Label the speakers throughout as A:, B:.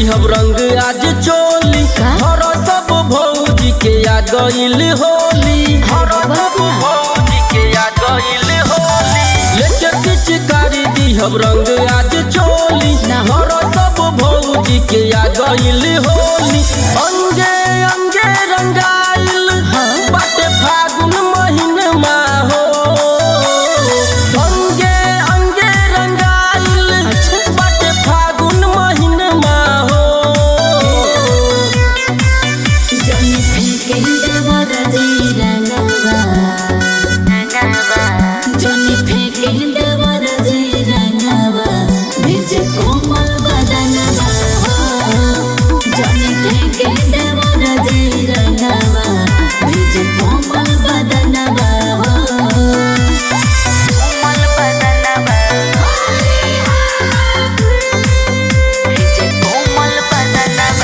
A: दिहब रंग आज चोली
B: का?
A: हर सब भौजी के आ गइल होली हर सब भौजी के आ गइल होली लेके पिचकारी दिहब रंग आज चोली
B: ना।
A: हर सब भौजी के आ गइल होली अंगे अंगे रंगाइल
B: हाँ।
A: बाटे फागुन महीनमा हो अंगे अंगे रंगाइल
B: अच्छा।
A: बाटे फागुन महीनमा हो
B: जन फेंके देवर जी रंगवा जन फेंके देवर जी रंगवा भेज कोमल बदनवा जन फेंके देवर जी रंगवा भेज कोमल बदनवा कोमल बदनवा भेज कोमल बदनवा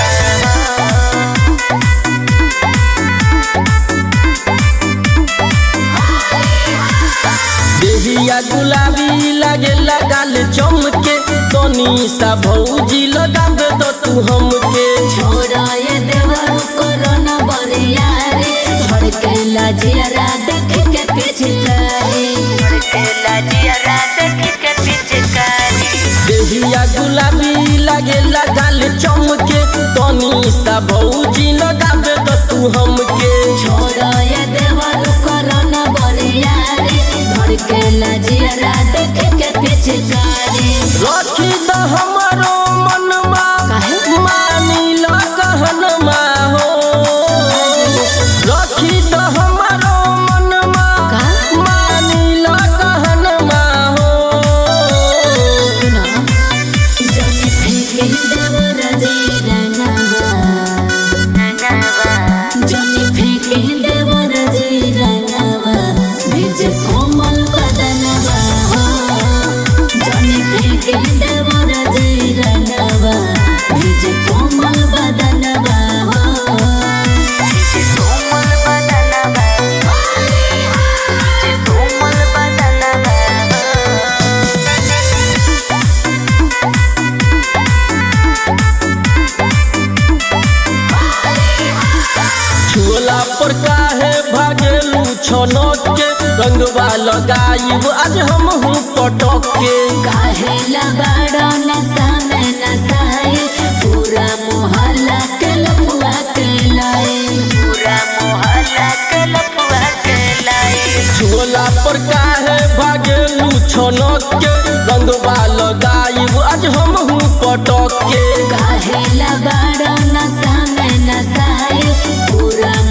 A: देहिया गुलाबी लागे लगाल चमके तनी सा भौजी लगा दे दो तू हमके
B: छोराए देवर कोरोना बरिया रे धड़के लाजियारा देख के पिछकारी धड़के लाजियारा देख के पिछकारी
A: देहिया गुलाबी लागे लगाल चमके तनी सा भौजी लगा दे दो तू हमके
B: छोराए देवर कोरोना बरिया रे धड़के लाजियारा देख के पिछकारी
A: रखी द हमारो मनमा
B: काहे?
A: मानी लो कहनमा हो रखी द हमारो मनमा
B: का?
A: मानी लो कहनमा हो
B: सुना जनी फेंके देवर जी रंगवा जनी फेंके देवर जी रंगवा भेज कोमल बदनवा जनी फेंके देवर जी रंगवा भेज कोमल बदनवा भेज कोमल बदनवा भेज कोमल बदनवा
A: झोला पर काहे भागेलू छनक के रंगवा लगाइब आज हम हूँ पटक के
B: काहेला बड़ा नशा में नशाए पूरा मोहल्ला के लफुआ के लाए पूरा मोहल्ला के लफुआ के लाए
A: झोला पर काहे भागेलू छनक के रंगवा लगाइब आज हम हूँ पटक के
B: काहेला बड़ा नशा में नशाए पूरा